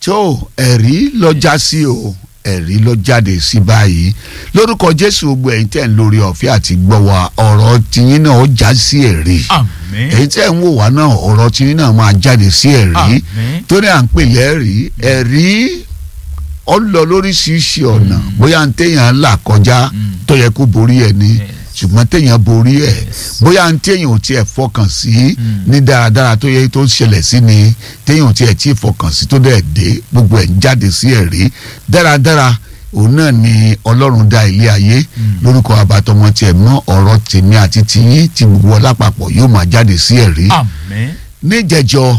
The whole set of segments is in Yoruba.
tó ẹ̀rí lọ já sí o ẹ̀rí lọ jáde sí báyìí lórúkọ jésù gbogbo ẹ̀yin tẹ̀ ń lórí ọ̀fẹ́ àti gbọ́ wa ọ̀rọ̀ tiyín náà ó já sí ẹ̀rí àmín èyí tẹ̀ ń wò wá náà ọ̀rọ̀ tiyín náà máa jáde sí ẹ̀rí àmín tó ní à ń pè lẹ́rìí ẹ̀rí ó lọ lóríṣiríṣi ọ̀nà bóyá ń téèyàn là kọjá Mm. tó yẹ kó borí ẹ̀ ni Yes. ṣùgbọ́n téèyàn borí ẹ̀ Yes. bóyá ń téèyàn ò tiẹ̀ fọkàn sí Mm. ní dáradára tó yẹ tó ṣẹlẹ̀ sí ni téèyàn ò tiẹ̀ tí ì fọkàn sí tó dẹ̀ dé gbogbo ẹ̀ ń jáde sí ẹ̀rí dáradára òun náà ni ọlọ́run dá ilé ayé Mm. lórúkọ abatọmọ tiẹ̀ mọ́ ọ̀rọ̀ tèmi àti tiyín tí gbogbo wa lápapọ̀ yóò máa jáde sí ẹ̀rí àmín níjẹjọ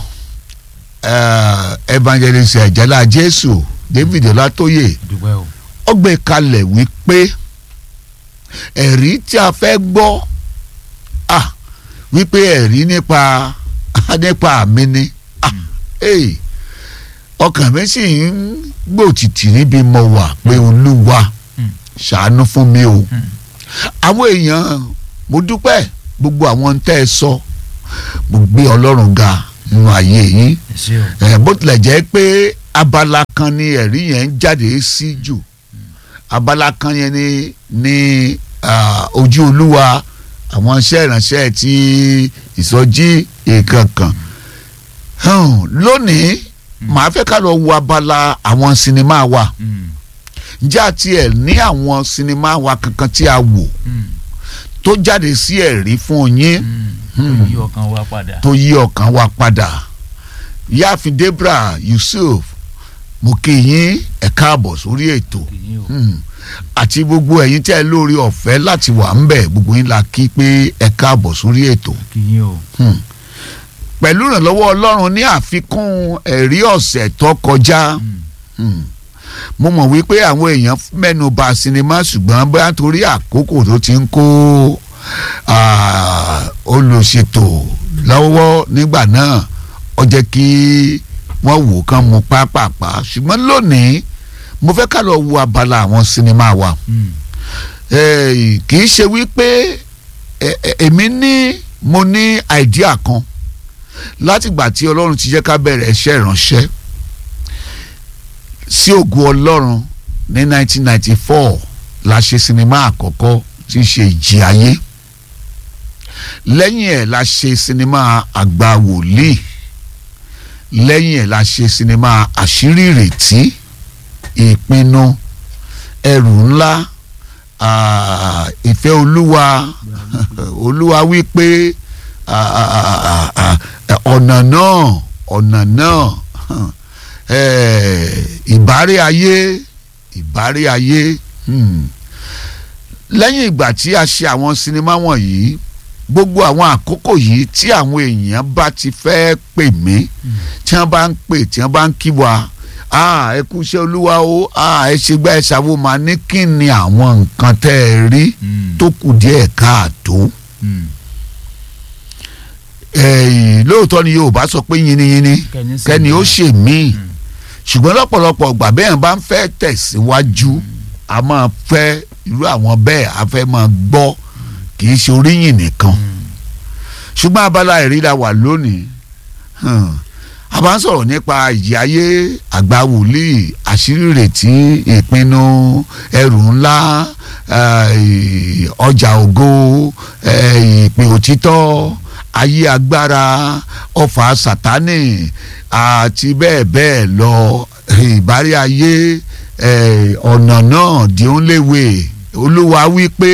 eh, evangelist ẹjẹlá jésù david ọlátóyè dúpẹ́ o ó gbé kalẹ̀ wípé ẹ̀rí tí a fẹ́ gbọ́ ah wípé ẹ̀rí nípa nípa mi ni ah ee ọkàn mi sì ń gbòtìtì níbi mo wà pé olúwa Mm. ṣàánú fún mi o Mm. àwọn èèyàn mo dúpẹ́ gbogbo àwọn tẹ́ ẹ sọ mo gbé ọlọ́run ga nínú ayé yín ẹ ṣé o ẹ bó tilẹ̀ jẹ́ pé abala kan ni ẹ̀rí yẹn ń jáde sí jù abala kan yẹn ni ni ah, ojú olúwa àwọn iṣẹ́ ìránṣẹ́ ti ìsọjí ìkankan Hmm, lónìí màá fẹ́ ká lọ wo abala àwọn sinimá wa Mm. ǹjẹ́ àti ẹ̀ ní àwọn sinimá wa kankan tí a wò Mm. tó jáde sí ẹ̀rí fún yín Mm. ó yí ọkàn wa padà tó yí ọkàn wa padà yáàfin debra yusuf mo kí yín ẹ káàbọ̀ sórí ètò kì í o Hmm. àti gbogbo ẹ̀yin tẹ́ ẹ lórí ọ̀fẹ́ láti wà ń bẹ̀ gbogbo yín la kí pé ẹ káàbọ̀ sórí ètò kì í o Hmm. pẹ̀lú ìrànlọ́wọ́ ọlọ́run ní àfikún ẹ̀rí ọ̀sẹ̀ tó kọjá Mm. Hmm. mo mọ̀ wípé àwọn èèyàn mẹ́nu bà sinimá ṣùgbọ́n bóyá torí àkókò tó ti ń kó ah, olùṣètò lọ́wọ́ nígbà náà ó jẹ́ kí wọ́n wò kán mu pápápá ṣùgbọ́n lónìí mo fẹ́ ká lọ wo abala àwọn sinimá wa Mm. Eh, kì í ṣe wípé eh, eh, èmi ní mo ní àìdíà kan látìgbà tí ọlọ́run ti jẹ́ ká bẹ̀rẹ̀ iṣẹ́ ìránṣẹ́ sí ògo ọlọ́run ní 1994 la ṣe sinimá àkọ́kọ́ tí í ṣe ìjì ayé lẹ́yìn ẹ̀ la ṣe sinimá àgbà wòlíì lẹ́yìn ẹ̀ la ṣe sinimá àṣírí ìrètí ìpinnu ẹrù ńlá ah, ìfẹ́ olúwa olúwa wí pé ah, ah, ah, ah, ọ̀nà náà ọ̀nà náà eh, ìbárẹ́ ayé ìbárẹ́ ayé hmm. lẹ́yìn ìgbà tí a ṣe àwọn sinimá wọ̀nyí gbogbo àwọn àkókò yìí tí àwọn èèyàn bá ti fẹ́ pè mí tí wọ́n bá ń pè tí wọ́n bá ń kí wa ah ẹ kú iṣẹ́ olúwa o ah ẹ ṣe gbá ẹ ṣàwọ́ máa ní kí ni àwọn nǹkan tẹ́ ẹ rí Mm. tó kù díẹ̀ káàtó Mm. ẹ̀yìn lóòótọ́ ni Yorùbá sọ pé yiniyini kẹ́ni sì kẹ́ni ó ní. ṣe míì ṣùgbọ́n lọ́pọ̀lọpọ̀ ọgbà bẹ́ẹ̀ bá ń fẹ́ tẹ̀síwájú a máa fẹ́ irú àwọn bẹ́ẹ̀ a fẹ́ máa gbọ́ kì í ṣe oríyìn nìkan Mm. ṣùgbọ́n abala ìríra wà lónìí hmm, a bá ń sọ̀rọ̀ nípa ìjì ayé àgbà wòlíì àṣírí ìrètí ìpinnu ẹrù ńlá eh, ọjà ògo eh, ìpè òtítọ́ ayé agbára ọfà sátánì àti bẹ́ẹ̀ bẹ́ẹ̀ lọ ìbárí ayé eh, ọ̀nà náà di ó ń léwe olúwa wí pé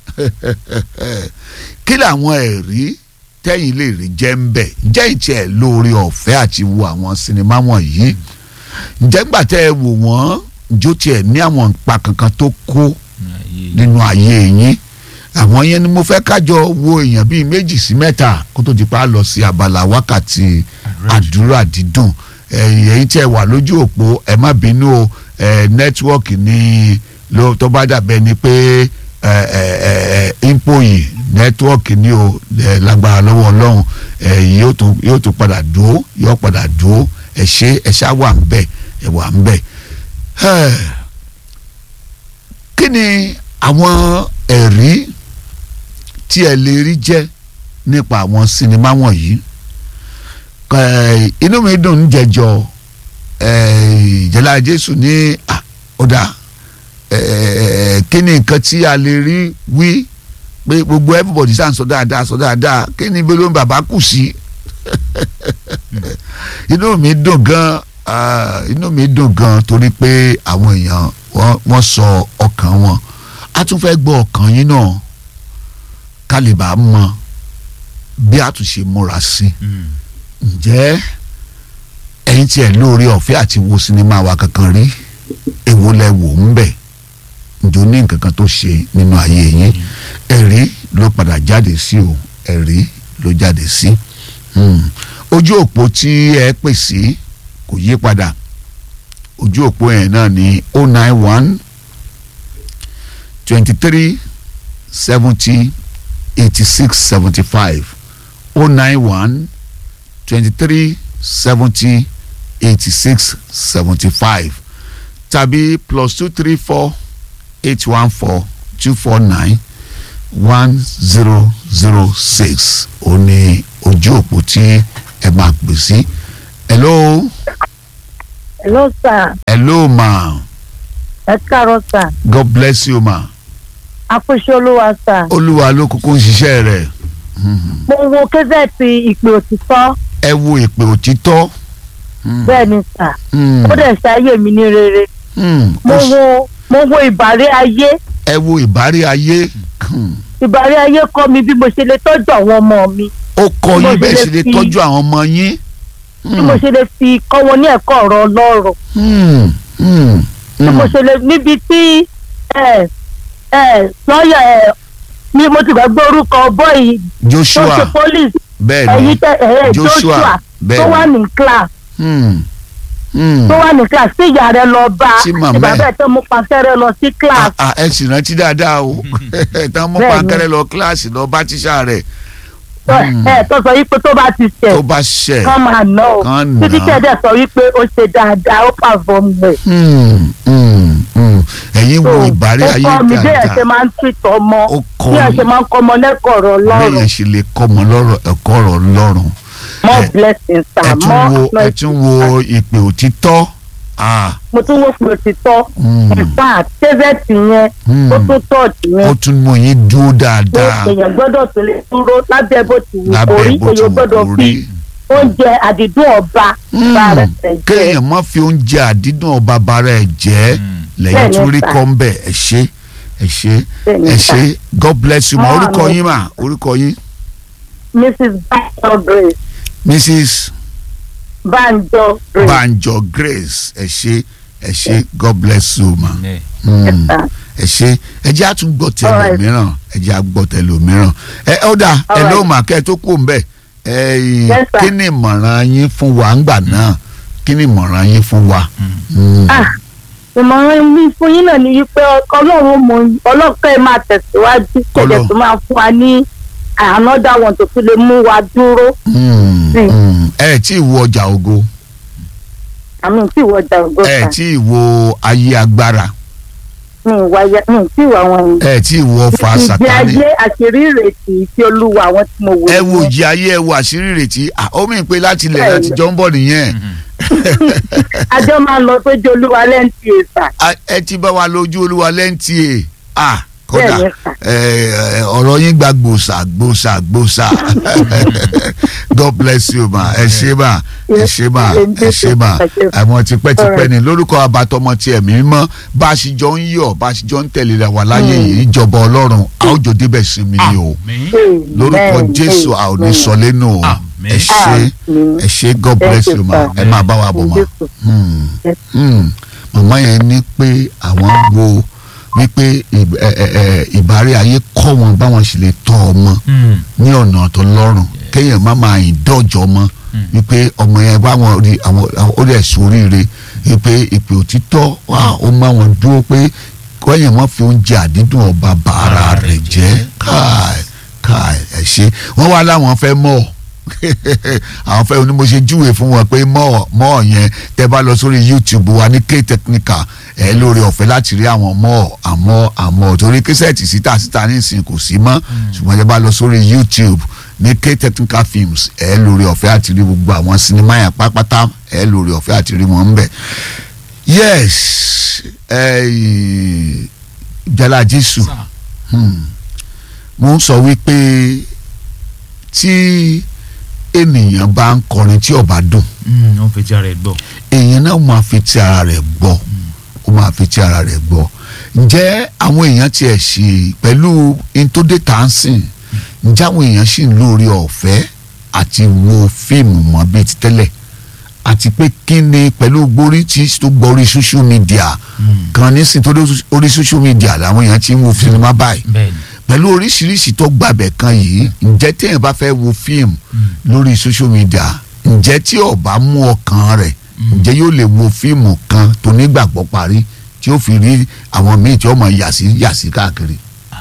kí làwọn ẹ̀rí tẹ́yìn lè rí jẹ́ ń bẹ̀ ǹjẹ́ ìtì ẹ̀ lóore ọ̀fẹ́ àti wo àwọn sinimá wọ̀nyí ǹjẹ́ gbà tẹ́ ẹ wò wọ́n ǹjọ́ tiẹ̀ ní àwọn ìpa kankan tó kó Ayé. nínú ayé yín àwọn yẹn ni mo fẹ́ kájọ wo èèyàn bíi méjì sí mẹ́ta kó tó di pa á lọ sí abala wákàtí àdúrà dídùn ẹ̀yìn ẹ̀yìn tí ẹ wà lójú òpó ẹ má bínú o ẹ̀ nẹ́tíwọ́ọ̀kì ni ló tó bá dàbẹ́ ni pé ẹ̀ ẹ̀ ẹ̀ ìpò yìí nẹ́tíwọ́ọ̀kì ni o ẹ̀ lágbára lọ́wọ́ ọlọ́run ẹ̀ yóò tún yóò tún padà dúró yóò padà dúró ẹ̀ ṣe ẹ̀ ṣá wà ń bẹ̀ ẹ̀ wà ń bẹ̀ kí ni àwọn ẹ̀rí tí ẹ lè rí jẹ́ nípa àwọn sinimá wọ̀nyí Ẹ̀, inú mi dùn ń jẹjọ eh, ìjẹ́lá jésù ní ah, ó dáa eh, kí ni nǹkan tí a lè rí wí pé gbogbo everybody sàn sọ dáadáa sọ dáadáa kí ni ibi ló ń bàbá kù sí inú mi dùn gan ah, inú mi dùn gan torí pé àwọn èèyàn wọ́n- wọ́n sọ ọkàn wọn a tún fẹ́ gbọ́ ọkàn yín náà ká lè bá a mọ bí a tún ṣe múra sí i Mm. ǹjẹ́ ẹ̀yin tí ẹ̀ lóore ọ̀fẹ́ àti wo sinimá wa kankan rí èwo lẹ wò ń bẹ̀ ǹjọ́ ní nǹkan kan tó ṣe nínú ayé yín ẹ̀rí ló padà jáde sí o ẹ̀rí ló jáde sí Hmm. ojú òpó tí ẹ pè sí kò yí padà ojú òpó yẹn náà ní o nine one twenty three seventy eighty six seventy five o nine one twenty-three seventy eighty-six seventy-five tàbí plus two three four eight one four two four nine one zero zero six ó ní ojú òpó tí ẹ máa pè sí. hello Hello sir, hello ma ẹ káàárọ̀ sir, god bless you ma àkóso olúwa sir. olúwa ló kúkú ń ṣiṣẹ́ rẹ̀ Mo wo kẹ́sẹ̀tì ìpè òtítọ́ ẹ wo ìpè òtítọ́. Hmm. bẹ́ẹ̀ ni sir. Hmm. Ó dẹ̀ ṣayé mi ní rere. Hmm. Mo Ó ṣ- wo mo wo ìbàrí ayé. ẹ wo ìbárí ayé. Hmm. Ìbàrí ayé kọ́ mi bí mo ṣe lè tọ́jú àwọn ọmọ mi. ó kọ́ Bí mo yín bẹ́ẹ̀ ṣe ṣe lè lè fi- tọ́jú àwọn ọmọ yín. Bí mo ṣe lè fi kọ́ wọn ní ẹ̀kọ́ ọ̀rọ̀ Ọlọ́run. Hmm, hmm, Bí mo hmm. ṣe lè níbi tí ẹ ẹ lọ́ọ̀yà ẹ ni mo ti gbàgbé orúkọ bọ́ọ̀yì tó ṣe Joshua police bẹ́ẹ̀ ẹ̀yìn ni tẹ ẹ̀ Joshua Joshua bẹ́ẹ̀ tó wà ni ní class. Hmm, hmm. tó wà ní class tí ìyá rẹ lọ bá Tí màmá ìgbà ẹ̀. bẹ́ẹ̀ tó mú pàṣẹrẹ lọ sí class Ah, ah, ẹ sì rántí dáadáa o tán mú Bẹ́ẹ̀ ni. pankẹ́rẹ́ lọ kíláàsì lọ bá tíṣà rẹ̀ tó ẹ tó sọ wípé tó bá ti tó ṣẹ̀ bá ṣẹ̀. kán máa ná o Kán títí nà á. tẹ̀dẹ̀ sọ wípé ó ṣe dáadáa ó perform rẹ̀. Hmm, hmm, hmm. ẹ̀yin wo ìbárí ayé ó kọ́ mi bí ẹ̀ ṣe dáadáa máa ń tìtọ̀ ọmọ ó kọ́ bí ẹ̀ mi ṣe máa ń kọ́ ọmọ lẹ́kọ̀ọ́ ọ̀rọ̀ bẹ́ẹ̀ Ọlọ́run yẹn ṣe lè kọ́ ọmọ lọ́rọ̀ ẹ̀kọ́ ọ̀rọ̀ Ọlọ́run more ẹ- blessings ẹ sir tún wo more ẹ tún wo ìpè òtítọ́ ah mo tún wò pé òtítọ́ hmm, ìfà tẹ́sẹ̀tì yẹn hmm. ó tún tọ́ọ̀tì ó yẹn tún mú yín dúró pé dáadáa èèyàn gbọ́dọ̀ tó lè dúró lábẹ́ bó ti wù kó rí lábẹ́ bó ti èèyàn wù gbọ́dọ̀ kó fi rí. oúnjẹ àdìdún ọba Hmm, bá rẹ̀ tẹ̀ jẹ́. kéèyàn má fi oúnjẹ àdídùn ọba bara ẹ̀ jẹ́ Mm. lẹ́yìn Bẹ́ẹ̀ ni tún rí sà. kọ́ ń bẹ̀ ẹ ṣé ẹ ṣé Bẹ́ẹ̀ ni ẹ sà. ṣé God bless you ma Mọ́ orúkọ àmì. yín mà orúkọ yín Mrs. Banjo Grace Mrs. Banjo Grace. Banjo Grace ẹ ṣé ẹ ṣé God bless you ma Yeah. Hmm, sà. ẹ ṣé ẹ jẹ́ àtúngbọ̀ tẹ̀lé Alright. mìíràn ẹ jẹ́ àgbọ̀ tẹ̀lé mìíràn ẹ ó dà ẹ Alright. ló mà kẹ́ ẹ tó kú ń bẹ̀ ẹ Yes, sir. kí ni ìmọ̀ràn yín fún wa ńgbà náà kí ni ìmọ̀ràn yín fún wa. Hmm. Ah, ìmọ̀ràn mi fún yín náà ni wípé ọlọ́run mọ ọlọ́kẹ́ ẹ máa tẹ̀síwájú Kọ́lọ́. kẹ̀dẹ̀ tó máa fún wa ní another one tó fi lè mú wa dúró Hmm, Sí. hmm. ẹ tí ì wo ọjà ògo àmì tí ìwọ ọjà ògbó ẹ kan tí ì wo ayé agbára mi ìwà ya mi tí ìwà wọn yìí. ẹ tí ì wo ọfà ìgbé sátani ayé àṣírí ìrètí tí olúwa àwọn tí mo wò ẹ wo nìyẹn. ìjì ayé ẹ wo àṣírí ìrètí Ah, ó mìíràn pé láti ilẹ̀ Bẹ́ẹ̀ láti ni. jọ ń bọ̀ nìyẹn ajọ́ máa ń lọ sójú olúwa lẹ́ǹtì èsà Ah, ẹ ti bá wa lójú olúwa lẹ́ǹtì ẹ̀ ah kódà Bẹ́ẹ̀ ni sà. ẹ, ẹ, ọ̀rọ̀ yín gba gbòòsà gbòòsà gbòòsà God bless you ma ẹ ṣé ma ẹ ṣé ma ẹ ṣé ma àwọn tipẹ́tipẹ́ ni lórúkọ abatọmọ tí ẹ̀mí mọ́ bá a ṣe jọ ń yọ̀ bá a ṣe jọ ń tẹ̀lé ra wà láyé yìí ìjọba ọlọ́run a ó jọ débẹ̀ sí mi ni o Àmín. lórúkọ Jésù a ò ní sọ lẹ́nu o Àmín. ẹ ṣé ẹ ṣé God bless you ma ẹ máa bá wa bọ̀ ma. Hmm. Hmm. màmá yẹn ní pé àwọn wo wípé ìb- ẹ- ẹ- ẹ, ìbárí ayé kọ́ wọn báwọn sì lè tọ́ ọmọ Mm. ní ọ̀nà tó lọ́rùn kéèyàn má máa yìn dọ́jọ́ mọ́ wípé ọmọ yẹn báwọn rí àwọn àwọn- ó dẹ̀ sóríire wípé ìpè òtítọ́ wà ó má wọn dúró pé kéèyàn má fi oúnjẹ àdídùn ọba bàárà rẹ̀ jẹ́ káì káì ẹ̀ ṣe wọ́n wá láwọn fẹ́ mọ̀ àwọn fẹ́ oní mo ṣe júwe fún wọn pé mọ́ mọ́ yẹn tẹ́ bá lọ sórí YouTube wa ní K Technical ẹ lórí ọ̀fẹ́ láti rí àwọn mọ́ àmọ́ àmọ́ torí kẹsẹ̀tì síta síta nísìnyí kò sí mọ́ ṣùgbọ́n tẹ́ bá lọ sórí YouTube ní k technical films ẹ lórí ọ̀fẹ́ àti rí gbogbo àwọn sinimá yẹn pátápátá ẹ lórí ọ̀fẹ́ àti rí wọn ń bẹ̀ yes eh, jala jésù sà hmm. mo ń sọ wípé tí ènìyàn bá ń kọrin tí ó bá dùn ó ń fetí ara ẹ̀ gbọ́ èèyàn náà máa fi ti ara rẹ̀ gbọ́ ó máa fi ti ara rẹ̀ gbọ́ ǹjẹ́ àwọn èèyàn tiẹ̀ ṣe pẹ̀lú ntódé tàǹsìn ǹjẹ́ àwọn èèyàn sì ń lórí ọ̀fẹ́ àti wo fíìmù mọ́ bíi ti tẹ́lẹ̀ àti pé kí ni pẹ̀lú gborí tí tó gbọ́ orí social media kan nísìnyí tó dé orí social media làwọn èèyàn ti ń wo sinimá báyìí bẹ́ẹ̀ ni pẹ̀lú oríṣiríṣi tó gbàbẹ̀ kan yìí ǹjẹ́ téèyàn bá fẹ́ wo fíìmù lórí social media ǹjẹ́ tí ó bá mú ọkàn rẹ̀ ǹjẹ́ yóò lè wo fíìmù kan tó nígbàgbọ́ parí tí ó fi rí àwọn míì tí ó mọ̀ yàsí yàsí káàkiri.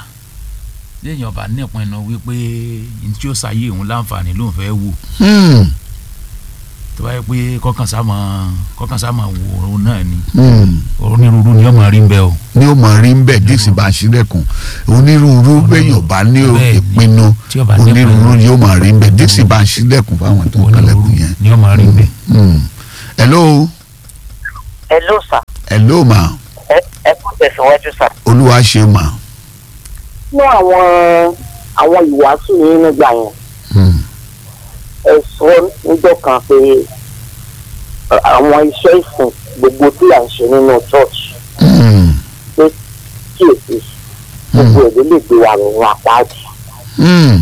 léèyàn bá nípinnu wípé ní tí ó ṣàyè òun láǹfààní ló ń fẹ́ wò Hmm, tó bá yẹ pé kọ́kàn sá máa kọ́kàn sá máa wò ó náà ni hmm. onírúurú ni ọmọ rí ń bẹ o ní ó mọ̀ rí ń bẹ̀ díìsì bá ṣílẹ̀kùn onírúurú béèyàn bá ní Bẹ́ẹ̀ ni. ìpinnu Tí ó bá ní onírúurú ìpinnu. ni ó mọ̀ rí ń bẹ̀ díìsì bá ṣílẹ̀kùn fáwọn tó ń onírúurú kalẹ̀kùn yẹn. ni ọmọ rí ń bẹ. Hmm. hello hello sir hello ma ẹ ẹ kú tẹ̀síwájú sir. olúwa ṣe mà. nínú àwọn àwọn ìwàásù yín nígbà yẹn Hmm. ẹ sọ níjọ́ kan pé ẹ, àwọn iṣẹ́ ìsìn gbogbo tí à ń ṣe nínú church Hmm. kíyèsí gbogbo ẹ̀ ló lè gbé wa rọrùn àpáàdì Hmm.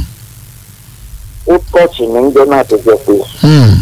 ó tọ́ọ̀chì ní ń jẹ́ náà tó jẹ́ pé Hmm.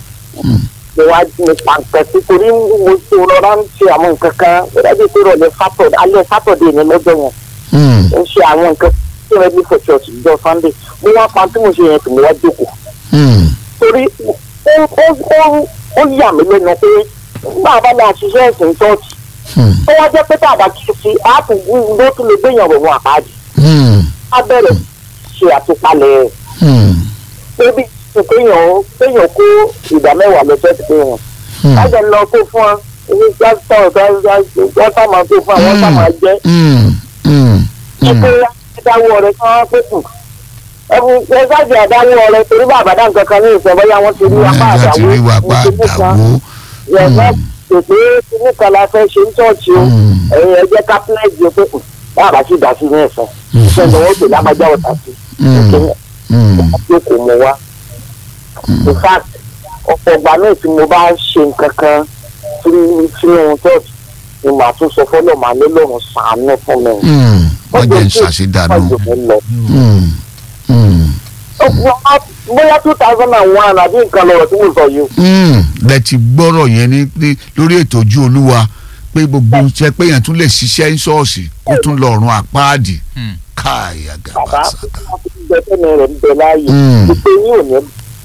mo wá ní pàǹpẹ́ sí torí mo ti rọra ń ṣe àwọn nǹkan kan ó dájú pé ìrọ̀lẹ́ sátọ̀dẹ̀ alẹ́ sátọ̀dẹ̀ ní lọ́jọ́ yẹn Hmm. ń ṣe àwọn nǹkan tí wọ́n bí for church ìjọ sunday mo wá pa tí mo ṣe yẹn tó mo wá jókòó Hmm. torí ó ó ó ó yà mí lẹ́nu pé nígbà bá máa ṣiṣẹ́ ẹ̀sìn church Hmm. ó wá jẹ́ pé tàbá kí sí àtúntò ló tún lè gbéyàn rọ̀ wọn àpáàdì Hmm. á bẹ̀rẹ̀ ṣe àtúpalẹ̀ rẹ̀ Hmm. débi kéèyàn kéèyàn kó ìdá mẹ́wàá lọ sẹ́ẹ̀tì kéèyàn Hmm. lájọ lọ kó fún ọ ní pásítọ̀ wọ́n sá máa kó fún ọ wọ́n sá máa jẹ́ Hmm. Hmm. ẹ pé adáwọ̀ rẹ̀ kí wọ́n pé kù ẹ̀bùn ẹ̀sáàjì adáwọ̀ rẹ̀ torí bàbá dá nǹkan kan ní ìfẹ́ bóyá wọ́n ti rí apá Ẹ àdàwọ̀ láti rí wa pa àdàwó. yẹ̀fẹ́ pèpè kíní kan la fẹ́ ṣe ń tọ́ọ̀tì o Hmm. ẹ̀yin ẹ̀jẹ̀ kápẹ́lẹ́jì o pé kù bàbá sì dá sí ní ẹ̀sán ìṣẹ́ ni wọ́n pè lámájá ọ̀tà sí Hmm. Hmm. pé kò mú wa in fact ọ̀pọ̀ ìgbà náà tí mo bá ṣe nǹkan kan sínú sínú church ni màá tún sọ fọ́lọ́ màá ní lọ́rùn sàánú fún mi. Hmm. wọ́n jẹ́ ń ṣàṣedànù. Ọjọ́ mi lọ. Hmm. Hmm. Ọ̀pọ̀ bóyá two thousand and one àbí nǹkan lọ́rọ̀ tí mo sọ yìí. Hmm. lẹ ti gbọ́rọ̀ yẹn ní ní- lórí ètò ojú olúwa pé gbogbo iṣẹ́ pé yẹn tún lè ṣiṣẹ́ ní ṣọ́ọ̀ṣì kó tún lọ ọ̀run àpáàdì Hmm. káàyà bàbá gàbà sàkà. ìjọ tẹ́mi rẹ̀ ń bẹ láàyè Hmm. wípé yín ò ní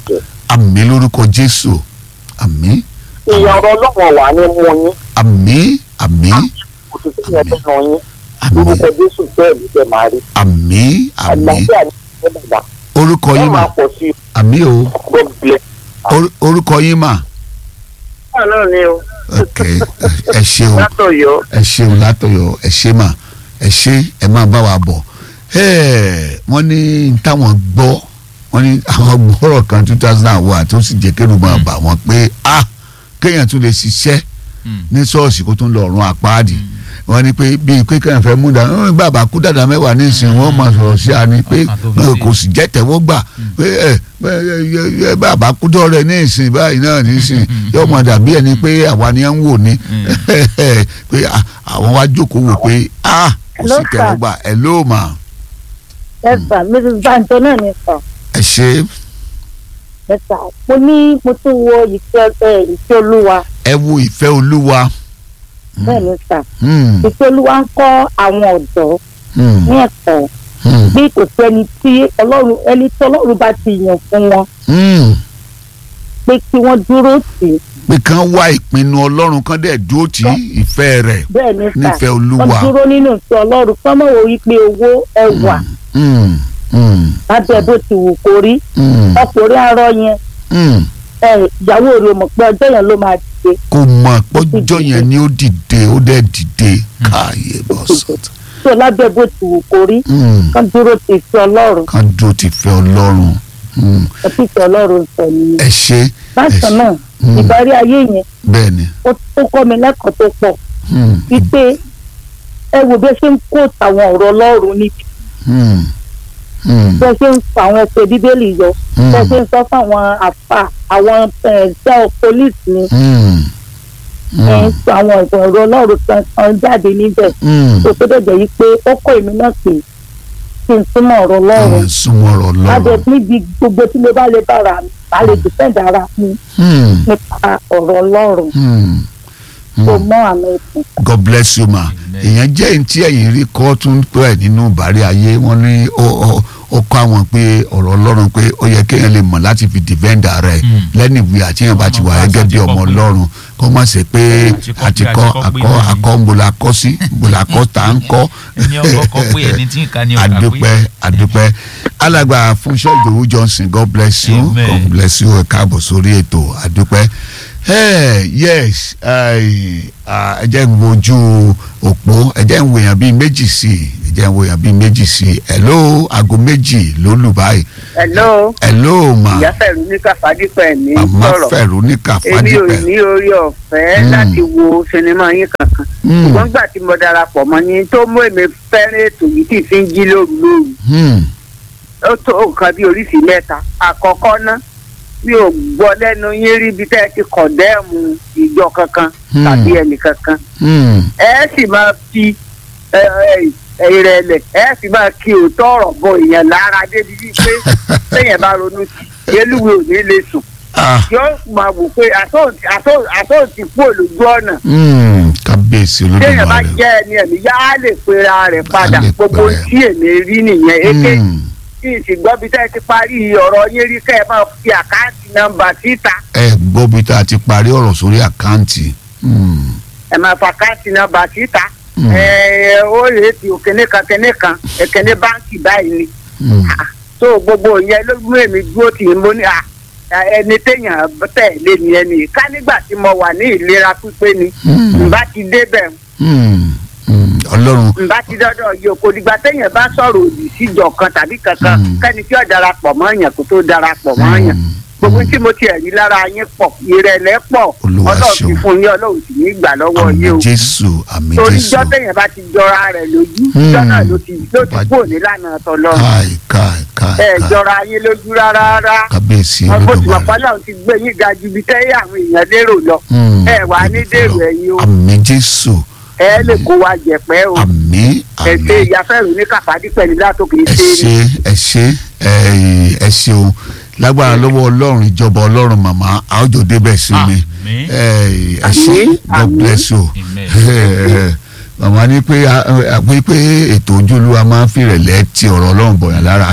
àmì lórúkọ jésù àmì ìyàn ọ̀rọ̀ ọlọ́wọ̀n wà ní mú yín àmì àmì kò sì sí ẹ̀fẹ́ nà yín àmì lórúkọ Jésù bẹ́ẹ̀ ló jẹ́ màá rí. àmì àmì àlàáfíà ní ìfẹ́ bàbá orúkọ ẹ yín mà máa pọ̀ sí i àmì o God bless. Or- orúkọ yín mà náà náà ni o ok ẹ ṣeun látọ̀yọ́ ẹ ṣeun látọ̀yọ̀ ẹ ṣe mà ẹ ṣe ẹ máa bá wa bọ̀ Ẹ́ẹ̀, wọ́n ní táwọn gbọ́ wọ́n ní àwọn gbọ́rọ̀ kan two thousand and one tó sì jẹ́ kẹ́rù máa bà wọ́n pé ah kéèyàn tún lè ṣiṣẹ́ Hmm. ní ṣọ́ọ̀ṣì kó tún lọ ọ̀run àpáàdì wọ́n ní pé bíi pé kéèyàn fẹ́ mú dà ọ́n bàbá kú dàda mẹ́wàá nísìnyí wọ́n máa sọ̀rọ̀ sí a ni pé Ọkàn tó fi ẹ, sí. kò sì jẹ́ tẹ̀wọ́ gbà pé ẹ ẹ, ẹ, bàbá kú dọ́rẹ̀ nísìnyí báyìí náà nísìnyí yóò máa dàbí ẹni pé àwa ni à ń wò ni pé à, àwọn wá jókòó wò pé ah kò sí Hello, sir. tẹ̀wọ́ gbà ẹ ló mà ẹ sà mrs banjo náà ni sà ẹ ṣe ẹ sà mo ní mo tún wo ìfẹ́ ẹ ìfẹ́ olúwa ẹ wo ìfẹ́ olúwa bẹ́ẹ̀ ni sà Hmm, ìfẹ́ olúwa ń kọ́ àwọn ọ̀dọ́ hmm, ní ẹ̀kọ́ hmm, bí kò sí ẹni tí ọlọ́run ẹni tí ọlọ́run bá ti yàn fún wọn hmm. pé kí wọ́n dúró tì í pé kán wá ìpinnu ọlọ́run kán dẹ̀ dúró tì í ìfẹ́ rẹ̀ bẹ́ẹ̀ ni sà nífẹ̀ẹ́ wọ́n olúwa. dúró nínú ìfẹ́ ọlọ́run kọ́ mọ̀ wò wípé owó ẹwà Hmm, hmm, lábẹ́ bó ti wù kó rí hmm, ọkùnrin arọ yẹn hmm. ẹ ìyàwó rẹ̀ mọ̀ pé ọjọ́ yẹn ló máa dìde kò mọ̀ pọ́jọ́ yẹn ni ó dìde ó dẹ̀ dìde káàyè bọ́ sọ́tà. tó lábẹ́ bó ti wù kó rí Hmm, kán dúró ti ìfẹ́ ọlọ́run kán dúró ti fẹ́ ọlọ́run Hmm. ẹ̀pìtì ọlọ́run pẹ̀lú ẹ ṣe bákan náà Mm. ìbárí ayé yẹn bẹ́ẹ̀ ni ó ó kọ́ mi lẹ́kọ̀ọ́ tó pọ̀ Hmm. wípé ẹ wo bí ẹ ṣe ń kó àwọn ọ̀rọ̀ ọlọ́run níbi Hmm. Hmm. bí ẹ ṣe ń fa àwọn ẹsẹ̀ bíbélì yọ Hmm. bí ẹ ṣe ń sọ fáwọn àfà àwọn ẹ̀ẹ́dẹ́ pólíìsì ni Hmm. ẹ̀ ń Hmm. sọ àwọn ọ̀rọ̀ ọlọ́run kan kan jáde níbẹ̀ Hmm. tó tó dẹ̀jẹ̀ yìí pé ó kọ́ èmi náà pé kí n túmọ̀ ọ̀rọ̀ ọlọ́run àwọn súnmọ́rọ̀ lábẹ́ lọ́rọ̀ níbi gbogbo tí mo bá lè bára mi bá lè dìpẹ́ǹdì ara mi Hmm. nípa ọ̀rọ̀ ọlọ́run Hmm. tó Hmm. mọ́ àmì ìsìn. God bless you ma Amen. èèyàn jẹ́ ẹni tí ẹ̀yìn rí kọ́ tún pẹ́ nínú ìbárí ayé wọ́n ní ó ó- ó kọ́ àwọn pé ọ̀rọ̀ ọlọ́run pé ó yẹ kéèyàn lè mọ̀ láti fi defend ara ẹ̀ Mm. lẹ́nu ìwé àti èèyàn bá ti wà gẹ́gẹ́ bí ọmọ ọlọ́run kó má ṣe pé Àti kọ́ àti pé, kọ́ àti kọ́ pé akọ́ náà ni. akọ́ ń bola kọ́ sí bola kọ́ tá à ń kọ́ ẹni ọkọ kọ pé ẹni tí ń ka ni ọkà pé adúpẹ́ adúpẹ́ alàgbà Fúnṣọ́ Ìdòwú Johnson God bless you Amen. God bless you ẹ káàbọ̀ sórí ètò adúpẹ́ hey, yes ai, ah, ẹ jẹ́ ń wojú òpó ẹ jẹ́ ń wo èèyàn bíi méjì sí i ẹ jẹ́ ń wo èèyàn bíi méjì sí i hello aago méjì ló lù báyìí hello hello ma ìyá fẹ̀rù ní kàfádípẹ̀ ní màmá sọ̀rọ̀ fẹ̀rù ní èmi ò kàfádìpẹ̀ ní orí ọ̀fẹ́ Mm. láti wo sinimá yín kankan Hmm, ṣùgbọ́n gbà tí mo darapọ̀ mọ́ yín tó mú èmi fẹ́ràn ètò yìí tí fi ń jí lóru lóru hmm, ó tó nǹkan bí oríṣi mẹ́ta àkọ́kọ́ ná mi ò gbọ́ lẹ́nu yín rí bí tẹ́ ẹ ti kọ̀ndẹ́ẹ̀mù ìjọ kankan Hmm. tàbí ẹnì kankan hmm, ẹ sì máa fi ẹ, ẹ, ìrẹ̀lẹ̀ ẹ sì máa kí òótọ́ ọ̀rọ̀ bọ èèyàn lára débi bíi pé téèyàn bá ronú sí yélùwé ò ní lè sùn ah, yóò máa wò pé àtòǹtì kú olójú ọ̀nà hmm, kábíyèsí téèyàn bá olódùmarè jẹ́ ẹni ẹ̀mí yá á lè pera rẹ̀ padà lè gbogbo pera ẹ̀. tí èmi rí nìyẹn èké Hmm, tí ìsìgbọ́n bíi tẹ́ ẹ ti parí ọ̀rọ̀ yín rí kẹ́ ẹ máa fi àkáǹtì nọ́mbà síta ẹ gbọ́ bí tá a ti parí ọ̀rọ̀ sórí àkáǹtì hmm, ẹ máa fa àkáǹtì nọ́mbà síta hmm, ẹ ó lè ti òkèné kan kẹ́né kan ẹ̀kẹ́né báǹkì báyìí ni hmm. tó gbogbo ìyẹn ló mú èmi dúró tì í mo ní à ẹni téèyàn tẹ̀lé ni ẹni ká nígbà tí mo wà ní ìlera pípé ni Hmm. ǹbá ti débẹ̀ Hmm, hmm, ọlọ́run ǹbá ti dọ́dọ̀ yìí kò dìgbà téèyàn bá sọ̀rọ̀ òdì síjọ kan tàbí kankan Hmm. kẹ́ni tí ó darapọ̀ mọ́ èèyàn kó tó darapọ̀ mọ́ èèyàn Hmm, gbogbo tí mo ti ẹ̀rí lára yín pọ̀ ìrẹ̀lẹ̀ pọ̀ Olúwa ọlọ́run ti ṣeun. fún yín ọlọ́run sì ní ìgbà lọ́wọ́ àmì yín o jésù àmì torí jésù jọ́ téèyàn bá ti jọra rẹ̀ lójú Hmm. jọ́ náà ló ti ló ti Bá- kúrò nílànà tọ́lọ́run káì káì káì ẹ káì jọra yín lójú rárá rárá kábíyèsí wọn bó ti wà olódùmarè pálọ̀ ti gbé yín ga ju ibi tẹ́yẹ àwọn èèyàn lérò lọ Hmm, ẹ wà ní dèrò ẹ̀yìn o àmì jésù ẹ lè kó wa jẹ̀pẹ́ o àmì ẹ àmì ṣe ìyáfẹ́rù ní kàfádí pẹ̀lú látòkè ẹ ṣe ṣe ẹ ṣe ẹ ẹ ṣeun lágbára lọ́wọ́ ọlọ́run ìjọba ọlọ́run màmá àwùjọ débẹ̀ sí mi Àmín. ẹ ẹ ṣe Àmín, god àmín. bless you Amen. màmá ní pé a- pé pé ètò ojúlúwa máa ń fìrẹ̀lẹ̀ ti ọ̀rọ̀ ọlọ́run bọ̀yàn lára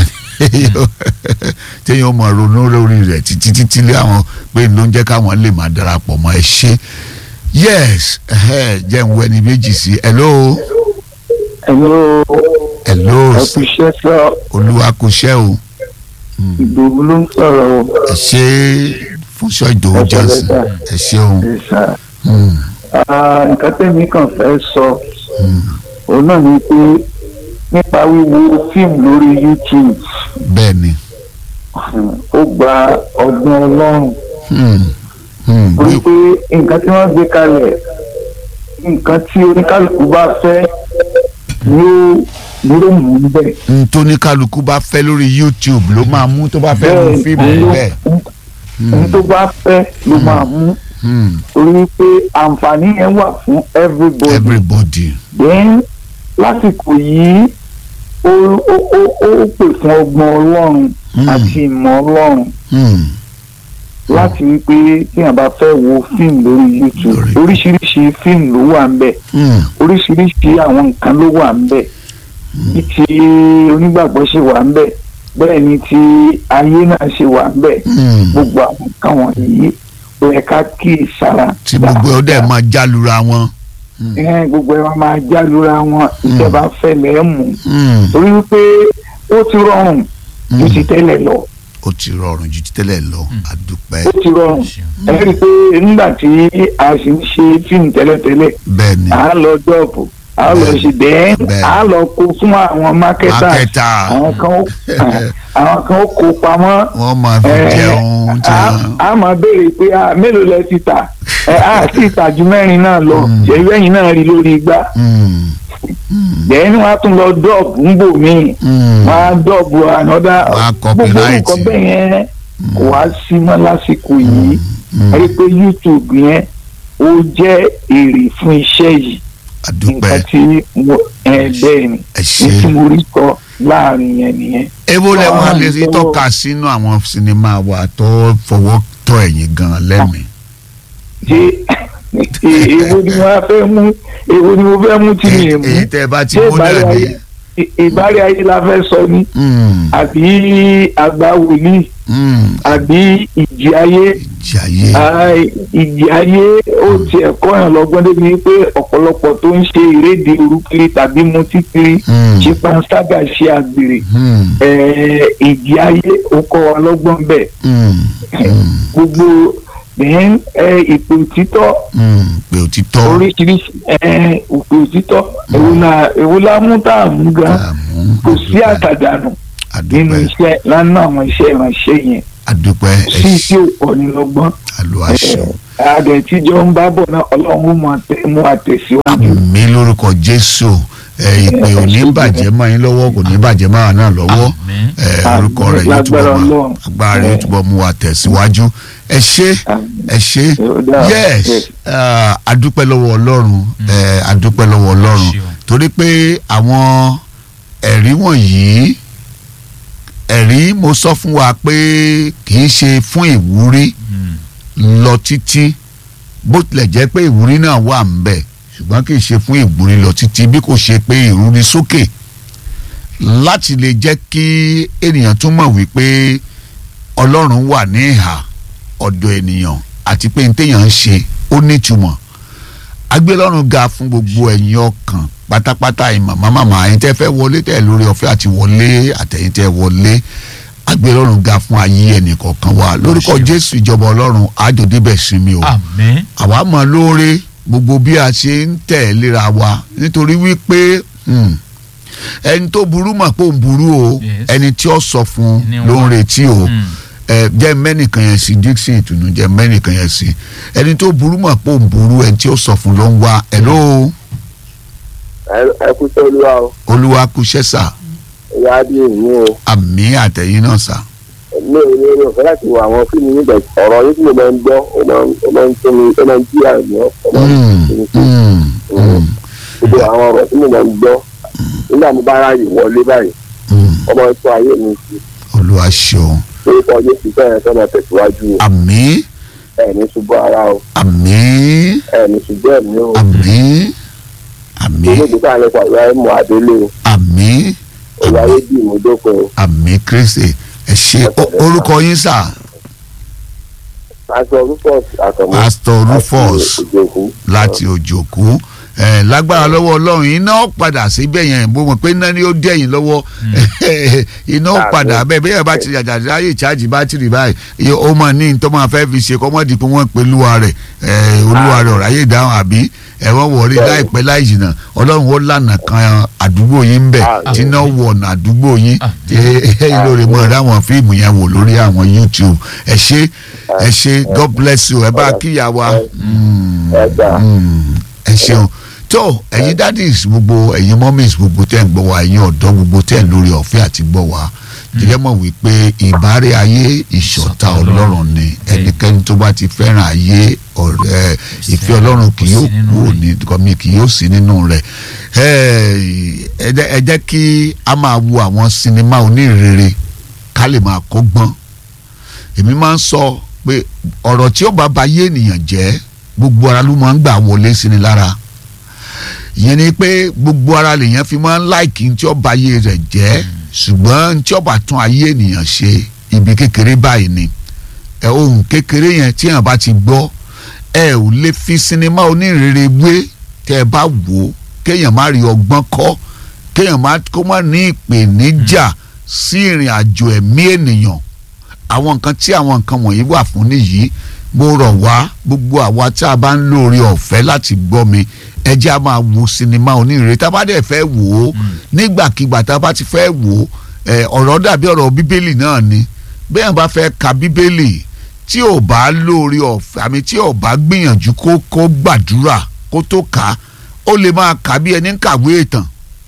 téèyàn mọ̀ ronú lórí rẹ̀ títí títí lé àwọn pé ló ń jẹ́ káwọn lè máa darapọ̀ mọ́ ẹ ṣe yes ẹhẹ́, jẹ́ ń wẹni méjì sí hello ẹ̀rọ hello ẹ̀kúṣẹ́ sọ olúwa kò ṣẹ́ o ìdòwú ló ń sọ̀rọ̀ o ẹ ṣe Fúnṣọ́ Ìdòwú Ẹ ṣé Johnson lẹ́tà. ẹ ṣeun ẹ̀sà Hmm, nǹkan tẹ̀mí kan fẹ́ sọ òun náà ni pé nípa wíwo fíìmù lórí YouTube bẹ́ẹ̀ ni ó gba ọgbọ́n ọlọ́run Hmm, hmm, torí wí- pé nǹkan tí wọ́n gbé kalẹ̀ nǹkan tí oníkálukú bá fẹ́ yóò yóò mú bẹ́ẹ̀. n tó ní kálukú bá fẹ́ lórí YouTube ló máa mú tó bá fẹ́ mú fíìmù ló- bẹ́ẹ̀ ohun tó bá fẹ́ ló máa mú Hmm, torí pé àǹfààní yẹn wà fún everybody. everybody then lásìkò yìí ó ó ó ó pè fún ọgbọ́n ọlọ́run Hmm. àti ìmọ̀ ọlọ́run Hmm, láti rí pé tíyàn bá fẹ́ wo fíìmù lórí youtube Lórí- oríṣiríṣi fíìmù ló wà ń bẹ̀ hmm, oríṣiríṣi àwọn nǹkan ló wà ń bẹ̀ bí ti onígbàgbọ́ ṣe wà ń bẹ̀ bẹ́ẹ̀ ni ti ayé náà ṣe wà ń bẹ̀ hmm. gbogbo àwọn nǹkan wọ̀nyí ó yẹ ká kíì sára tí gbogbo ẹ̀ ó dẹ̀ máa jálura wọn. ẹ gbogbo ẹ wọn máa jálura wọn ìjọba fẹlẹ mú Hmm, torí wípé ó ti rọrùn ju hmm. ti tẹ́lẹ̀ lọ ó ti rọrùn ju ti tẹ́lẹ̀ lọ àdúpẹ́ ó ti rọrùn ẹ rí i pé nígbà tí a sì ń ṣe fíìmù tẹ́lẹ̀tẹ́lẹ̀ bẹ́ẹ̀ ni à á lọ jọ́ọ̀bù à á lọ Bẹ́ẹ̀. ṣe dẹ́n Bẹ́ẹ̀. à á lọ kó fún àwọn mákẹ́tà mákẹ́tà àwọn kan ó àwọn kan ó kó pamọ́ wọ́n máa fi ẹ, jẹun tí a- wọ́n. a máa béèrè pé a mélòó lẹ ti tà ẹ a sì tà ju mẹ́rin náà lọ Mm. ṣèlú ẹ̀yìn náà rí lórí igbá Mm, bẹ́ẹ̀ ni wọ́n á tún lọ dọ́ọ̀bù ń bò míì mm, wọ́n á dọ́ọ̀bù ànọ́dá Wọ́n á gbogbo copyright. nǹkan bẹ́ẹ̀ yẹn kò wá sí mọ́ lásìkò yìí mm. ẹ rí i pé YouTube yẹn ó jẹ́ èrè fún iṣẹ́ yìí àdúpẹ́ nǹkan tí mo ẹ bẹ́ẹ̀ ni ẹ ní ṣe. tí mo rí kọ láàrin yẹn nìyẹn. èwo lẹ wá Wọ́n lè á rí tó- tọ́ka sínú àwọn sinimá wa tó fọwọ́ tọ́ ẹ̀yìn gan lẹ́mìí. ṣé e- èwo ni wọ́n fẹ́ mú èwo ni mo fẹ́ mú tí mi ì mú èyí tẹ́ ẹ bá ti ṣé mú náà ìbárí ni. ayé ì- ìbárí ayé la fẹ́ sọ ni Mm, àbí àgbà wòlíì mm, àbí ìjì ayé jàyé. Ai, ìjì ayé ó tiẹ̀ kọ́yàn lọ́gbọ́n débi pé ọ̀pọ̀lọpọ̀ tó ń ṣe ìrédè orúkiri tàbí mutí kiri Mm, ṣe panṣágà ṣe àgbèrè mm, Eh, ìjì ayé ó kọ́ wa lọ́gbọ́n bẹ́ẹ̀ mm, mm, gbogbo then ìpè òtítọ́ mm, pé òtítọ́ oríṣiríṣi eh, ìpè òtítọ́ èwo la èwo la mú tá a mú gan àmú kò sí àtàdánù nínú àdúpẹ́ iṣẹ́ lánàá àwọn iṣẹ́ ìránṣẹ́ yẹn àdúpẹ́ sí ẹ tí ò pọ̀ ní lọ́gbọ́n àlọ́ àṣọ. àdẹ̀ tíjọ́ ń bá bọ̀ náà ọlọ́run ó máa tẹ̀- mú àtẹ̀síwájú. mi lórúkọ jésù ẹ ìpè ò ní bàjẹ́ mọ́ yín lọ́wọ́ kò ní bàjẹ́ mọ́ àwọn náà lọ́wọ́ Àmín. ẹ orúkọ rẹ̀ yóò túbọ̀ Lágbára mọ́ Ọlọ́run. agbára rẹ̀ yóò túbọ̀ mú wa tẹ̀síwájú ẹ ṣé ẹ ṣé Ó dáa. yes Yes. ah, adúpẹ́ lọ́wọ́ ọlọ́run ẹ adúpẹ́ lọ́wọ́ ọlọ́run Ṣeun. torí pé àwọn ẹ̀rí wọ̀nyí ẹ̀rí mo sọ fún wa pé kì í ṣe fún ìwúrí Mm. lọ títí bó tilẹ̀ jẹ́ pé ìwúrí náà wà ń bẹ̀ ṣùgbọ́n kì í ṣe fún ìwúrí lọ títí bí kò ṣe pé ìrúni sókè láti lè jẹ́ kí ènìyàn tún mọ̀ wípé ọlọ́run wà ní ìhà ọ̀dọ̀ ènìyàn àti pé téèyàn ń ṣe ó nítumọ̀ agbélọ́run ga fún gbogbo ẹ̀yin ọkàn pátápátá yìí màmá màmá ẹ̀yin tẹ́ fẹ́ wọlé tẹ́ lórí ọ̀fẹ́ àti wọlé àtẹ̀yin tẹ́ wọlé agbélọ́run ga fún ayé ẹnìkọ̀ọ̀kan wa lórúkọ jésù ìjọba ọlọ́run àjòdìbẹ̀ sinmi o àmín àwa mọ̀ lóore gbogbo bí a ṣe ń tẹ̀ léra wa nítorí wípé hmm, ẹni tó burú mọ̀ pé òun burú o Yes. ẹni tí ó sọ fún Ni ló ń wọ́n. retí o Mm. ẹ jẹ́ mẹ́nìkan yẹn sí dixon ìtùnú jẹ́ mẹ́nìkan yẹn sí ẹni tó burú mọ̀ pé òun burú ẹni tí ó sọ fún ló ń wá ẹ̀ ló ẹ kú sí olúwa o olúwa kú sẹ́sà ìyá adé mi o àmì àtẹ̀yìn náà sà mi ò ní orí ọ̀fẹ́ láti wo àwọn fíìmù nígbà ọ̀rọ̀ yìí tí mo máa ń gbọ́ ó máa ń ó máa ń tó mi ó máa ń jí àmì ó máa ń Mm, tó mi sí mm, mm, gbogbo àwọn ọ̀rọ̀ tí mo máa ń gbọ́ nígbà mo bá ráyè wọlé báyìí mm. ó máa ń tó ayé mi sí olúwa ṣeun orúkọ jésù bẹ́ẹ̀ sọ́nà tẹ̀síwájú o àmì ẹ̀ ní ṣubú ara o àmì ẹ̀ ní ṣubú ẹ̀mí o àmì àmì olóògbé tá a lè pàdé ayé mọ adélé o àmì ìwà ayé dì mí dópin o àmì kristi ẹ ṣe o- orúkọ yín sà aṣọ rufus àtọmọ pastor rufus ìjòkú láti òjòkú ẹ lágbára lọ́wọ́ ọlọ́run iná ó padà síbẹ̀ yẹn bó mọ̀ pé iná ni ó dẹ̀yìn lọ́wọ́ iná ó padà bẹ́ẹ̀ bẹ́ẹ̀ bá ti yàjà láyè chájì bátìrì báyìí iye ó mọ̀ ní tó máa fẹ́ fi ṣe kọ́mọ́dì pé wọ́n pe olúwa rẹ̀ ẹ, olúwa rẹ̀ ọ̀ráyè dáhùn àbí ẹ̀wọ̀n wọ̀rí láìpẹ́ láì jìnnà ọlọ́run ó lànà kan àdúgbò yín bẹ̀ Àmín. tí iná wọ̀nà àdúgbò yín Àmín. ẹ̀yìn lórí mọ̀ ráwọn fíìmù yẹn wò lórí àwọn YouTube ẹ ṣé ẹ ṣé God bless you ẹ bá kíyà wa. Mm, ẹ gbà. mm, ẹ ṣeun tó ẹ̀yin daddies gbogbo ẹ̀yin mummies gbogbo tẹ́ ń gbọ́ wa ẹ̀yin ọ̀dọ́ gbogbo tẹ́ ń lórí ọ̀fẹ́ àti gbọ́ wa jẹ́jẹ́ mọ̀ wípé ìbárẹ́ ayé ìṣọ̀tá ọlọ́run ni ẹnikẹ́ni tó bá ti fẹ́ràn ayé ọ̀rẹ́ ìfẹ́ ọlọ́run kì yóò kú òní kọ́mi kì yóò sí nínú rẹ̀ ẹ jẹ́- ẹ jẹ́ kí a máa wo àwọn sinimá onírèrè ká lè máa kọ́gbọ́n èmi máa ń sọ pé ọ̀rọ̀ tí ó bá ba yé ènìyàn jẹ́ gbogbo ara ló máa ń gbà wọlé sí ni lára ìyẹn ni pé gbogbo ara lèèyàn fi máa ń láìkí tí ó ba ayé rẹ̀ jẹ́ ṣùgbọ́n tí ó bá tún ayé ènìyàn ṣe ibi kékeré báyìí ni ẹ ohun kékeré yẹn tí èèyàn bá ti gbọ́ ẹ ò lè fi sinimá onírèrè wé tẹ́ ẹ bá wò ó kéèyàn má rí ọgbọ́n kọ́ kéèyàn má kó má ní ìpèníjà sí ìrìn àjò ẹ̀mí ènìyàn àwọn nǹkan tí àwọn nǹkan wọ̀nyí wà fún nìyí mo rọ̀ wá gbogbo àwa tí a bá ń lóore ọ̀fẹ́ láti gbọ́ mi ẹ jẹ́ a máa wo sinimá onírèrè tá a bá dẹ̀ fẹ́ wò ó nígbàkigbà tá a bá ti fẹ́ wò ó ẹ, ọ̀rọ̀ dàbí ọ̀rọ̀ bíbélì náà ni bẹ́ẹ̀ bá fẹ́ ka bíbélì tí ò bá lórí ọ̀fẹ́ àmì tí ò bá gbìyànjú kó kó gbàdúrà kó tó kà á ó lè máa kà á bí ẹni ń kàwé ìtàn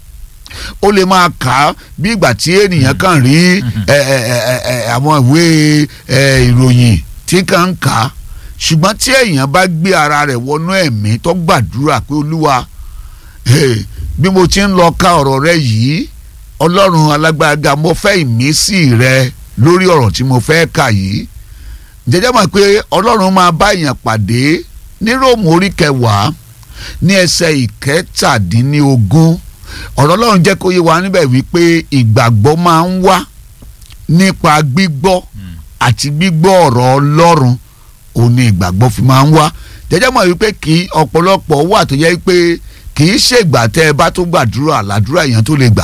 ó lè máa kà á bí ìgbà tí ènìyàn kàn rí ẹ, ẹ, ẹ, ẹ, ẹ, àwọn ìwé ẹ, ìròyìn tí kàn ń kà á ṣùgbọ́n tí èèyàn bá gbé ara rẹ̀ wọnú ẹ̀mí tó gbàdúrà pé olúwa Hey, bí mo ti ń lọ ka ọ̀rọ̀ rẹ yìí ọlọ́run alágbára mo fẹ́ ìmísí rẹ lórí ọ̀rọ̀ tí mo fẹ́ kà yìí jẹjẹ mọ̀ pé ọlọ́run máa bá èèyàn pàdé ní róòmù orí kẹwàá ní ẹsẹ̀ ìkẹtàdínlógún ọ̀rọ̀ ọlọ́run jẹ́ kó yé wa níbẹ̀ wípé ìgbàgbọ́ máa ń wá nípa gbígbọ́ àti gbígbọ́ ọ̀rọ̀ ọlọ́run òun ni ìgbàgbọ́ fi máa ń wá jẹjẹ mọ̀ wípé kí ọ̀pọ̀lọpọ̀ wà tó yẹ pé kì í ṣègbà tẹ́ ẹ bá tó gbàdúrà làdúrà èèyàn tó lè gbà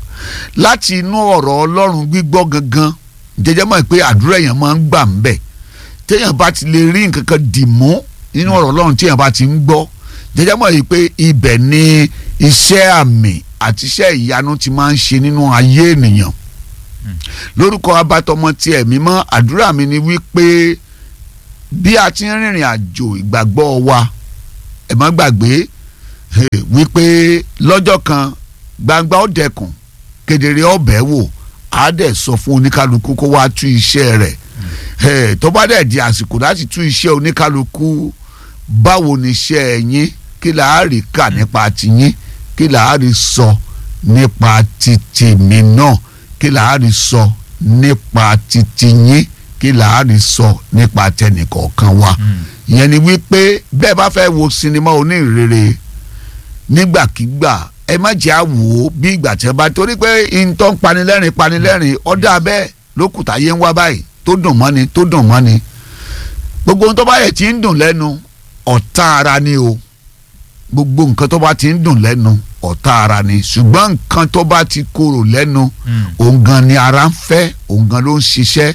láti inú ọ̀rọ̀ ọlọ́run gbígbọ́ gangan jẹjẹ mọ̀ pé àdúrà èèyàn máa ń gbà ń bẹ̀ téèyàn bá ti lè rí nǹkan kan dì mú nínú ọ̀rọ̀ ọlọ́run téèyàn bá ti ń gbọ́ jẹjẹ mọ̀ yìí pé ibẹ̀ ni iṣẹ́ àmì àti iṣẹ́ ìyanu ti máa ń ṣe nínú ayé ènìyàn lórúkọ abatọmọ ti ẹ̀mí mọ́ àdúrà mi ni wípé bí a ti ń rìnrìn àjò ìgbàgbọ́ wa ẹ má gbàgbé eh, wípé lọ́jọ́ kan gbangba ó dẹkùn kedere ọbẹ̀ wò á dẹ̀ sọ fún oníkálukú kó wá tú iṣẹ́ rẹ̀ Eh, tó bá dẹ̀ di àsìkò láti tú iṣẹ́ oníkálukú báwo ni iṣẹ́ yín kí là á rí kà nípa tiyín kí là á rí sọ nípa ti tèmi náà kí là á rí sọ nípa ti tiyín kí là á rí sọ nípa tẹnìkọ̀ọ̀kan wa ìyẹn ni wípé bẹ́ẹ̀ bá fẹ́ wo sinimá onírèrè nígbàkigbà ẹ má jẹ́ àwò bí ìgbà tí ẹ bá torí pé ìtọ́ ń panilẹ́rìn panilẹ́rìn ọ̀dà bẹ́ẹ̀ lókùtà yé ń wá báyìí tó dùn mọ́ni tó dùn mọ́ni gbogbo ohun tó bá yẹ ti ń dùn lẹ́nu ọ̀tá ara ni o gbogbo nǹkan tó bá ti ń dùn lẹ́nu ọ̀tá ara ni ṣùgbọ́n nǹkan tó bá ti korò lẹ́nu òun gan ni ara ń fẹ́ òun gan ló ń ṣiṣẹ́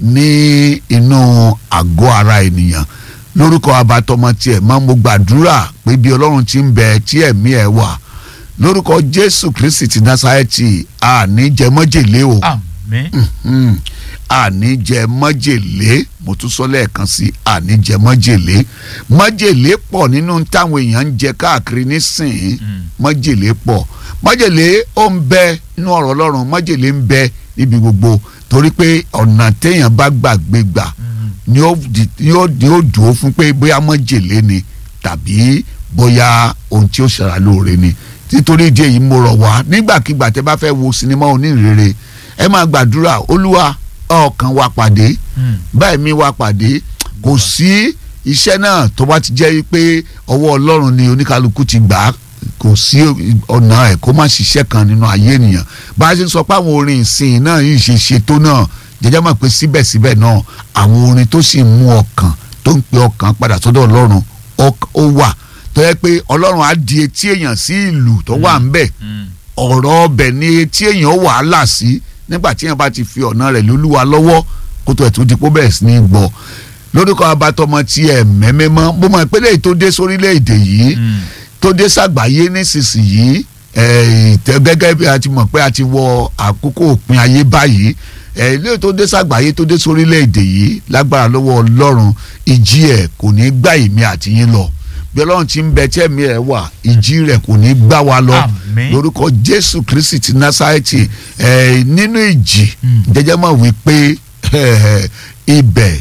ní inú àgọ́ ara ènìyàn lórúkọ abatọmọ tiẹ̀ máa mo gbàdúrà pé bí ọlọ́run ti ń bẹ tí ẹ̀mí ẹ̀ wà lórúkọ jésù kristi ti násárẹ́tì àní jẹ mọ́jèlé o àmín mm, àní jẹ mọ́jèlé mo tún sọ lẹ́ẹ̀kan sí àní jẹ mọ́jèlé mọ́jèlé pọ̀ nínú táwọn èèyàn ń jẹ káàkiri nísìnyí mọ́jèlé pọ̀ mọ́jèlé ó ń bẹ nínú ọ̀rọ̀ ọlọ́run mọ́jèlé ń bẹ níbi gbogbo torí pé ọ̀nà téèyàn bá gbàgbé gbà ni ó di- ni ó ni ó dùn ó fún pé bóyá mọ́jèlé ni tàbí bóyá ohun tí ó ṣara lóore ni nítorí ìdí èyí mo rọ̀ wá nígbàkigbà tẹ́ bá fẹ́ wo sinimá onírèrè ẹ máa gbàdúrà olúwa ọkàn wa pàdé báyìí mi wá pàdé kò sí iṣẹ́ náà tó bá ti jẹ́ pé ọwọ́ ọlọ́run ni oníkálukú ti gbà á kò sí ọ̀nà ẹ̀ kó má ṣiṣẹ́ kan nínú ayé ènìyàn bá a ṣe ń sọ pé àwọn orin ìsìn náà yìí ṣe ṣe tó náà jẹjẹ mọ̀ pé síbẹ̀síbẹ̀ náà àwọn orin tó sì mú ọkàn tó ń pe ọkàn padà sọ́dọ̀ ọlọ́run ó- ó wà tó yẹ pé ọlọ́run á di etí èèyàn sí ìlú tó wà ń bẹ̀ ọ̀rọ̀ ọbẹ̀ ni etí èèyàn wàhálà sí nígbà tí èèyàn bá ti fi ọ̀nà rẹ̀ lólúwa lọ́wọ́ kó tó ẹ̀ tó di pé ó bẹ̀rẹ̀ sí ní gbọ́ lórúkọ abatọmọ tí ẹ mẹ́mẹ́mọ́ bó mọ̀ pé léyìí tó dé sórílẹ̀-èdè yìí tó dé sàgbáyé nísinsìnyí ẹ̀, ìtẹ́ gẹ́gẹ́ bí a ti mọ̀ pé a ti wọ àkókò òpin ayé báyìí ẹ̀, ilé tó dé sàgbáyé tó dé sórílẹ̀-èdè yìí lágbára lọ́wọ́ ọlọ́run ìjì ẹ̀ kò ní gbá ìmí àtìyín lọ bí ọlọ́run ti ń bẹ tí ẹ̀mí ẹ̀ wà ìjì rẹ̀ kò ní gbá wa lọ Àmín. lórúkọ jésù kristi ti násárẹ́tì ẹ̀, nínú ìjì jẹjẹ mọ̀ wípé ẹ̀, ibẹ̀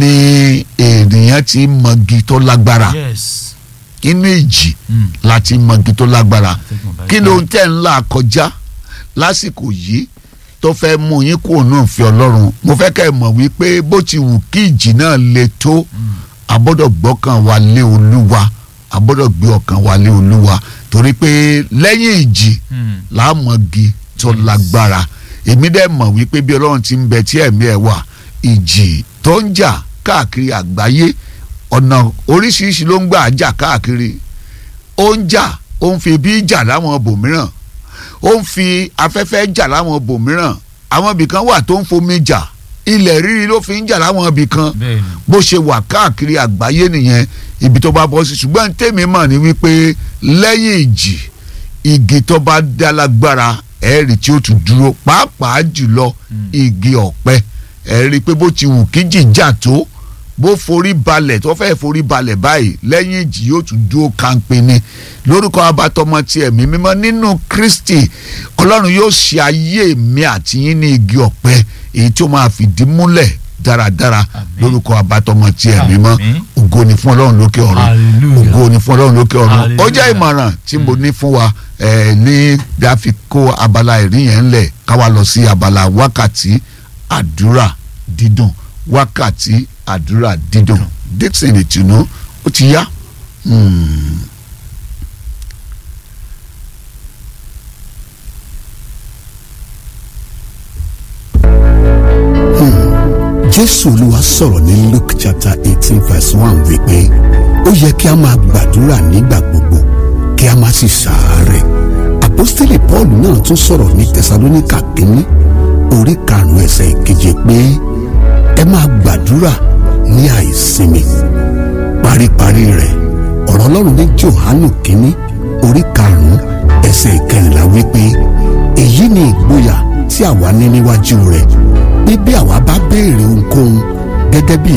ni ènìyàn ti mọ̀gì tó lágbára yes inú ìjì Mm. láti mọ̀gì tó lágbára Atẹ́gùn bá kí gbá. ló ń tẹ̀ ń là kọjá lásìkò yìí tó fẹ́ mú yín kúrò náà fi ọlọ́run mo fẹ́ kẹ́ ẹ mọ̀ wípé bó ti wù kí ìjì náà le tó a gbọ́dọ̀ gbọ́kàn wa lé olúwa a gbọ́dọ̀ gbé ọkàn wa lé olúwa torí pé lẹ́yìn ìjì Mm. láàmọ̀gì tó lágbára èmi dẹ̀ mọ̀ wípé bí ọlọ́run ti ń bẹ tí ẹ̀mí ẹ̀ wà ìjì tó ń jà káàkiri àgbáyé ọ̀nà oríṣiríṣi ló ń gbà jà káàkiri ó ń jà ó ń fi ibi jà láwọn bòmíràn ó ń fi afẹ́fẹ́ jà láwọn bòmíràn àwọn ibìkan wà tó ń fomi jà ilẹ̀ rírí ló fi ń jà láwọn ibìkan bẹ́ẹ̀ni bó ṣe wà káàkiri àgbáyé nìyẹn ibi tó bá bọ́ sí ṣùgbọ́n tèmi mọ̀ ní wípé lẹ́yìn ìjì igi tó bá dá lágbára ẹ̀rí tí ó tún dúró pàápàá jùlọ igi ọ̀pẹ ẹ̀rí pé bó ti wù kí jìjà tó bó forí balẹ̀ tó fẹ́ forí balẹ̀ báyìí lẹ́yìn ìjì yóò tún dúró kánpé ni lórúkọ abatọmọ ti ẹ̀mí mímọ́ nínú Kristi Ọlọ́run yóò ṣe ayé mi àti yín ní igi ọ̀pẹ èyí tí ó máa fìdí múlẹ̀ dáradára Àmín. lórúkọ abatọmọ ti ẹ̀mí mímọ́ Àmín. ògo ni fún Ọlọ́run lókè ọ̀run Hallelujah. ògo ni fún Ọlọ́run lókè ọ̀run ó Hallelujah. jẹ́ ìmọ̀ràn tí mo ní fún wa eh, ní bí a fi kó abala ìrí yẹn ńlẹ̀ káwa lọ sí abala wákàtí àdúrà dídùn wákàtí àdúrà dídùn Dixon ìtùnú ó ti yá. Hmm. jésù olúwa sọ̀rọ̀ ní luke chapter eighteen verse one wípé ó yẹ kí a máa gbàdúrà nígbà gbogbo kí a má sì ṣàárẹ̀ àpọ́stélì paul náà tún sọ̀rọ̀ ní tẹsalóníkà kínní orí karùn-ún ẹsẹ̀ ìkeje pé ẹ máa gbàdúrà ní àìsinmi paríparí rẹ̀ ọ̀rọ̀ ọlọ́run ní johanu kínní orí karùn-ún ẹsẹ̀ ìkẹrìnlá wípé èyí ni ìgboyà tí àwa ní níwájú rẹ̀ pé bí àwa bá béèrè ohunkóhun gẹ́gẹ́ bí